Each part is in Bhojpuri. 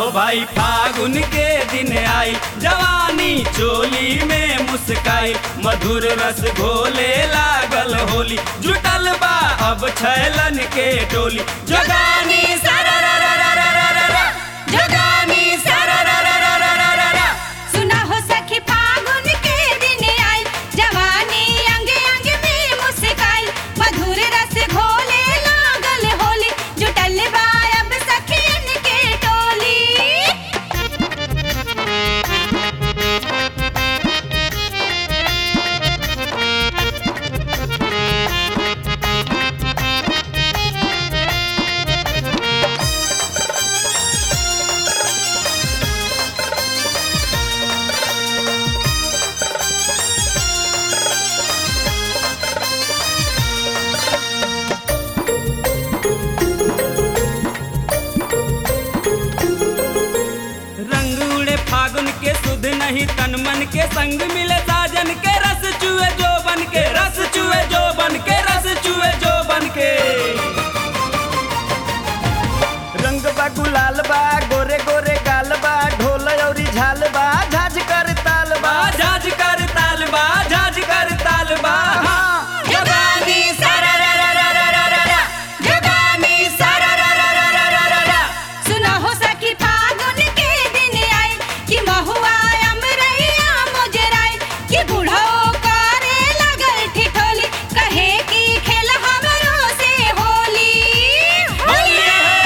हो भाई फागुन के दिन आई जवानी चोली में मुस्काई मधुर रस घोले लागल होली जुटल बा अब छैलन के टोली जगानी सारा रा रा रा रा रा रा रा जगानी सारा रा रा रा रा रा रा रा सुना हो सखी फागुन के दिन आई जवानी अंग अंग में मुस्काई मधुर रस घोले लागल होली जुटल बा अब सखियन के टोली रंग उड़े फागुन के सुध नहीं तन मन के संग मिले साजन के रस चुए जो बन के रस चुए जो बन के रस चुए जो बन के रंग बा गुलाल बा गोरे गोरे गाल बा ढोल औरी झाल बा झाज कर ताल बा झाज कर ताल बा झाज कर ताल बा जगानी सारा रा रा रा रा रा रा रा जगानी सारा रा रा रा रा रा रा रा सुना हो सखी फागुन के दिन आई कि महुआ अमरैया मुजराई कि बूढ़ो करे लगल ठिठोली कहे कि खेल हमरो से होली होली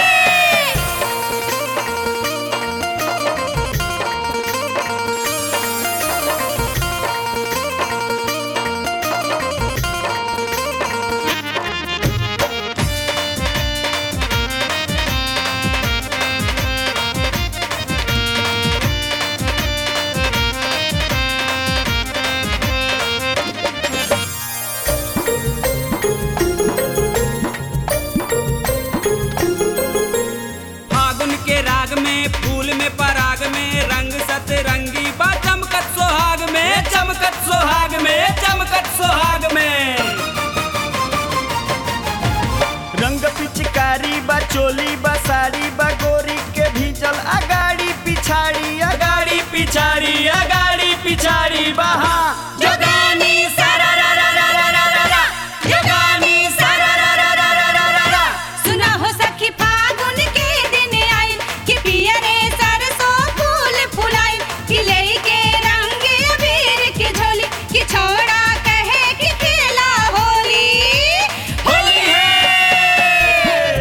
फागुन के राग में फूल में पराग में रंग सतरंगी बा चमकत सोहाग में चमकत सोहाग में चमकत सोहाग में रंग पिचकारी बा चोली बा साड़ी बा गोरी के भीजल अगाड़ी पिछाड़ी अगाड़ी पिछाड़ी अगाड़ी पिछाड़ी बहा जगानी सारा रा रा रा रा रा रा रा जगानी सारा रा रा रा रा रा रा रा सुना हो सखी फागुन के दिन आई कि पियरे सरसों फूल फुलाई कि लेके रंग अबीर के झोली कि छोड़ा कहे कि खेला होली होली है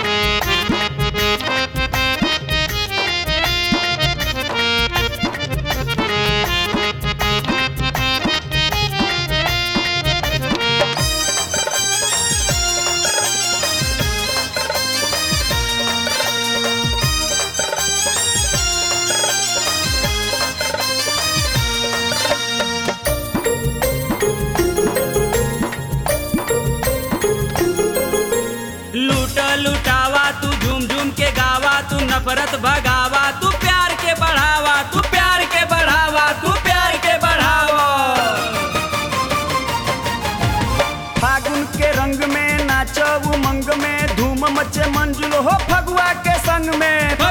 लूट लुटावा तू झूम झूम के गावा तू नफरत भगावा तू प्यार के बढ़ावा तू प्यार के बढ़ावा तू प्यार के बढ़ावा फागुन के रंग में नाचो उमंग में धूम मचे मंजुल हो फगुआ के संग में